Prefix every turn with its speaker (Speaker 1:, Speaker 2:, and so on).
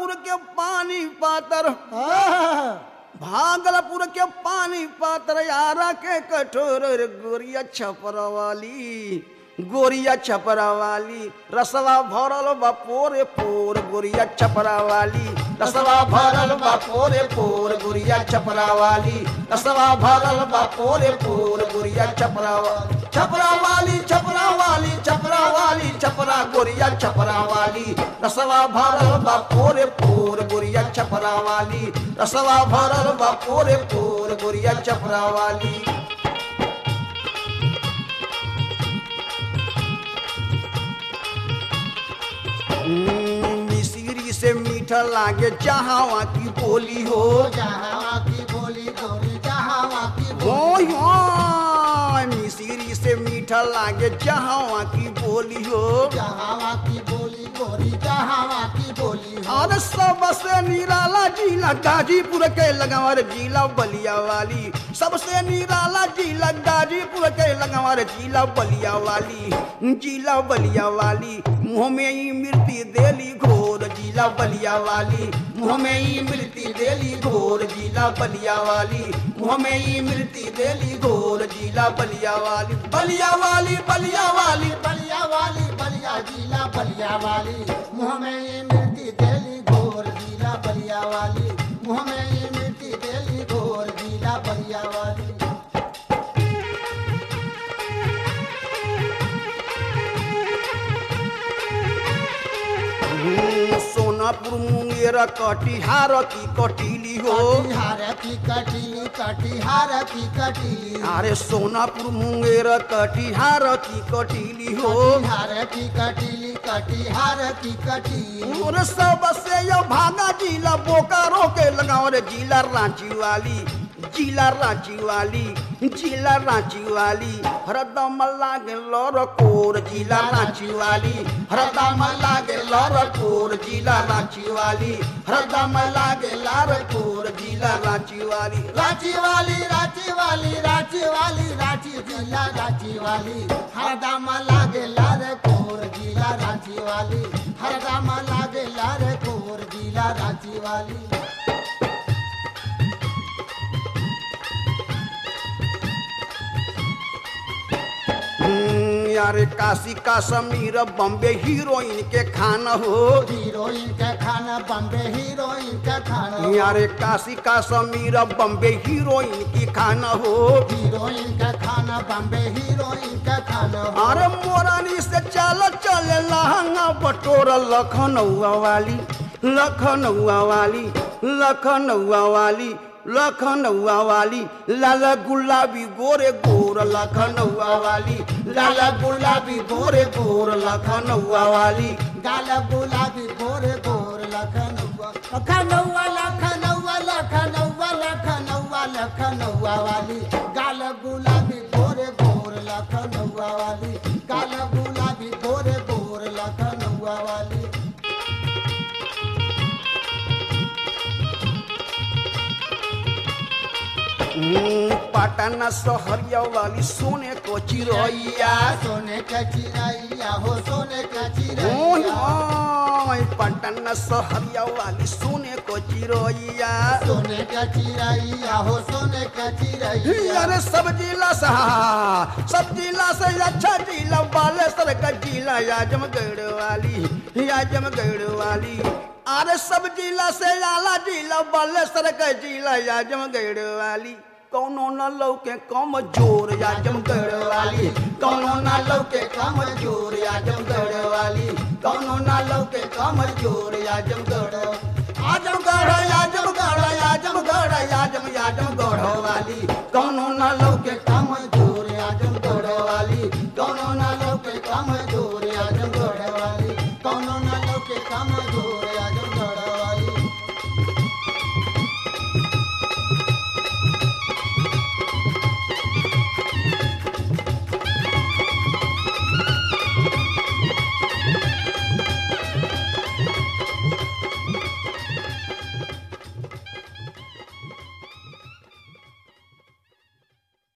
Speaker 1: भागलपुर के पानी पातर
Speaker 2: आहा,
Speaker 1: भागलपुर के पानी पातर यारा के कठोर रे गोरिया छपरा वाली गोरिया छपरा वाली रसवा भरल बा पोरे पोर गोरिया छपरा वाली रसवा भरल बा पोरे पोर गोरिया छपरा वाली रसवा भरल बा पोरे पोर गोरिया छपरा वाली छपरा वाली छपरा वाली छपरा वाली छपरा गोरिया छपरा वाली रसवा भरल बा पोरे पोर गोरिया छपरा वाली रसवा भरल बा पोरे पोर गोरिया छपरा वाली हम्म, मिश्री से मीठा लागे जहावा की बोली हो
Speaker 2: जहाँ की बोली गोरी जहाँ की
Speaker 1: हो
Speaker 2: बोली
Speaker 1: हो मिश्री से मीठा लागे जहावा की बोली हो
Speaker 2: जहाँ की बोली गोरी जहाँ की बोली हो
Speaker 1: और सबसे निराला जिला गाजीपुर के लगावर जिला बलिया वाली सबसे निराला जिला गाजीपुर के लगावर जिला बलिया वाली जिला बलिया वाली मुँह में ही मृत्यु देली घोर जिला बलिया वाली मुँह में ही मृत्यु देली घोर जिला बलिया वाली मुँह में ही मृत्यु देली घोर जिला बलिया वाली बलिया वाली बलिया वाली
Speaker 2: बलिया वाली बलिया जिला बलिया वाली मुँह में ये मिर्ची तेली घोर जिला बलिया वाली मुँह में ये मिर्ची तेली घोर जिला बलिया वाली
Speaker 1: हम्म, सोनापुर मुंगेर कटिहार की कटीली हो
Speaker 2: कटिहार की कटीली कटिहार की कटीली
Speaker 1: अरे सोनापुर मुंगेर कटिहार की कटीली हो
Speaker 2: कटिहार की कटीली कटिहार की कटीली
Speaker 1: और सबसे यो भागा जिला बोकारो के लगाओ रे जिला रांची वाली जिला रांची वाली जिला रांची वाली हरदम लागे लौर कोर जिला रांची वाली हरदम लागे लौर कोर जिला रांची वाली हरदम लागे लार कोर जिला रांची वाली
Speaker 2: रांची वाली रांची वाली रांची वाली रांची जिला रांची वाली हरदम लागे लार कोर जिला रांची वाली हरदम लागे लार कोर जिला रांची वाली
Speaker 1: हम्म, यारे काशी का समीर बॉम्बे हीरोइन के खाना हो
Speaker 2: हीरोइन का खाना बम्बे हीरोइन का खाना
Speaker 1: यारे काशी का समीर बॉम्बे हीरोइन की खाना हो
Speaker 2: हीरोइन का खाना बम्बे हीरोइन का खाना
Speaker 1: अरे मोरानी से चल चले लहंगा बटोर लखनऊआ वाली लखनऊआ वाली लखनऊआ वाली लखनऊआ वाली लाला गुलाबी गोरे गोर लखनऊआ वाली लाला गुलाबी गोरे गोर लखनऊआ वाली
Speaker 2: गाल गुलाबी गोर गोर लखनऊआ लखनऊआ लखनऊआ लखनऊआ लखनऊआ लखनऊआ वाली गाल गुलाबी गोर गोर लखनऊआ वाली गाल गुलाबी गोर गोर लखनऊआ वाली
Speaker 1: हम्म, पटना सहरिया वाली सोने को चिरैया
Speaker 2: सोने का चिरैया हो सोने का
Speaker 1: ओय
Speaker 2: चिरैया
Speaker 1: ओय पटना सहरिया वाली सोने को चिरैया
Speaker 2: सोने का चिरैया हो सोने का चिरैया
Speaker 1: अरे सब जिला से हाँ, सब जिला से अच्छा जिला बालेश्वर का जिला आजमगढ़ वाली आजमगढ़ वाली अरे सब जिला से आला जिला बालेश्वर का जिला आजमगढ़ वाली कौनो न लौके कम जोर आजमगढ़ वाली कौनो न लौके कम जोर आजमगढ़ वाली कौनो न लौके कम जोर आजमगढ़ आजमगढ़ आजमगढ़ आजमगढ़ आजम आजमगढ़ वाली कौनो न लौके कम जोर आजमगढ़ वाली कौनो न लौके कम जोर आजमगढ़